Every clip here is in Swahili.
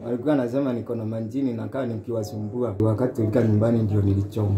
walikuwa nasema niko na manjini nakaa nikiwasumbua. Wakati tulifika nyumbani ndio nilichoma.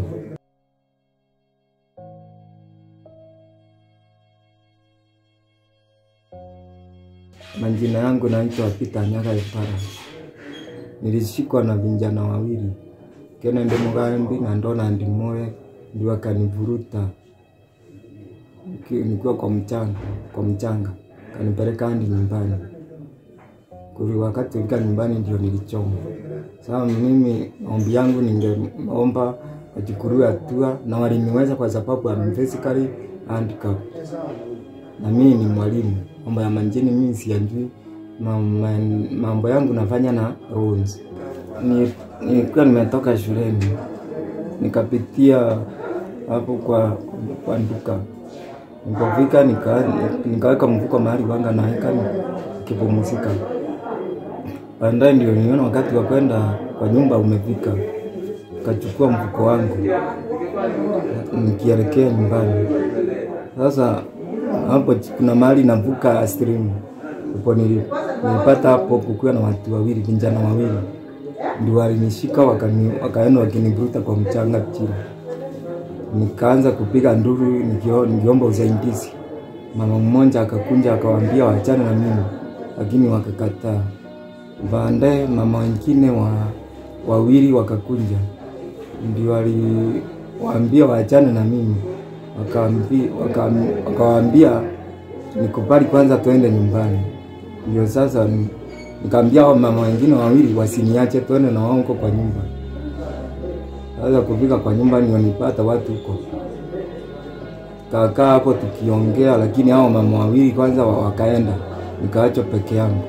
Majina yangu naitwa Peter Nyaga Ipara. Nilishikwa na vijana wawili kene ndi mugambi na ndona ndi moe ndio akanivuruta Niki- nikiwa kwa mchanga kwa mchanga kanipeleka hadi nyumbani. Kuli wakati tulifika nyumbani ndio nilichoma. Sasa mimi ombi yangu ningeomba wachukuliwe hatua na waliniweza kwa sababu I'm physically handicapped na mimi ni mwalimu. Mambo ya manjini mimi siyajui. Mambo, mambo yangu nafanya na rules. Ni- Nilikuwa nimetoka shuleni nikapitia hapo kwa kwa duka nikafika nika, nikaweka mfuko mahali wanga naweka nikipumzika. Baadaye ndio niona wakati wa kwenda kwa nyumba umefika, nikachukua mfuko wangu nikielekea nyumbani. Sasa hapo kuna mahali navuka stream, hapo nili- nilipata hapo kukiwa na watu wawili, vijana wawili ndio walinishika wakani, wakaenda wakinivuruta kwa mchanga chini. Nikaanza kupiga nduru nikio- nikiomba usaidizi. Mama mmoja akakunja akawaambia waachane na mimi, lakini wakakataa. Baadaye mama wengine wa wawili wakakunja, ndio waliwaambia waachane na mimi, wakaambi- wakaam- wakawaambia nikubali kwanza tuende nyumbani. Ndio sasa ni- nikaambia hao mama wengine wawili wasiniache, tuende na wao huko kwa nyumba. Sasa kufika kwa nyumba ndio nipata watu huko, kakaa hapo tukiongea, lakini hao mama wawili kwanza wa- wakaenda, nikaachwa peke yangu.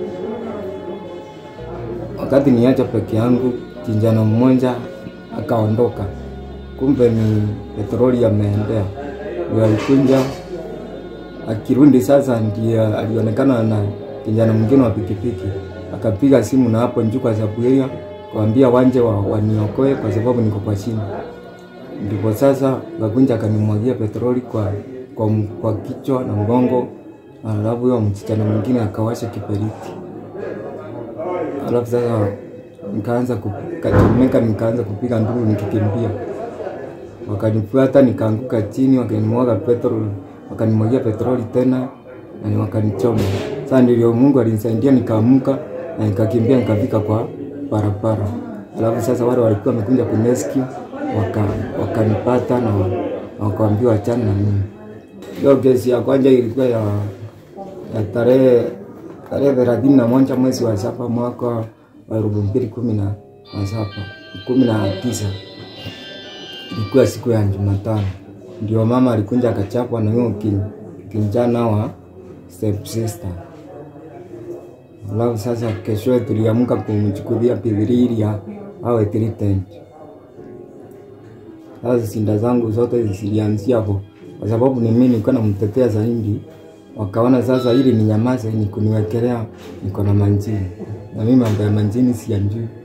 Wakati niacha peke yangu, kijana mmoja akaondoka, kumbe ni petroli ameendea, ndio alikunja akirudi sasa, ndiye alionekana na kijana mwingine wa pikipiki, akapiga simu na hapo juu kwa Saburia kuambia wanje wa, waniokoe kwa sababu niko kwa chini. Ndipo sasa kakunja akanimwagia petroli kwa, kwa, m- kwa kichwa na mgongo, alafu huyo msichana mwingine akawasha kiberiti, alafu sasa nikaanza kachomeka, nikaanza kupiga nduru nikikimbia wakanifuata nikaanguka chini, wakanimwaga petrol, wakanimwagia petroli tena na wakanichoma. Sasa ndio Mungu alinisaidia nikaamuka na nikakimbia nikafika kwa barabara. Alafu sasa wale walikuwa wamekuja kunescue waka wakanipata na na wakaambiwa wachana na mimi. Hiyo kesi ya kwanza ilikuwa ya, ya tarehe tarehe thelathini na moja mwezi wa saba mwaka wa elfu mbili kumi na na saba kumi na tisa ilikuwa siku ya Jumatano, ndio mama alikunja akachapwa na huyo kin- kijana wa step sister. Alafu sasa kesho tuliamka kumchukulia Biblia ili ya- awe treated. Sasa sinda zangu zote zilianzia hapo, kwa sababu ni mimi nilikuwa namtetea zaidi. Wakaona sasa ili ni nyamaze ni kuniwekelea niko na manjini, na mimi mambo ya manjini siyajui.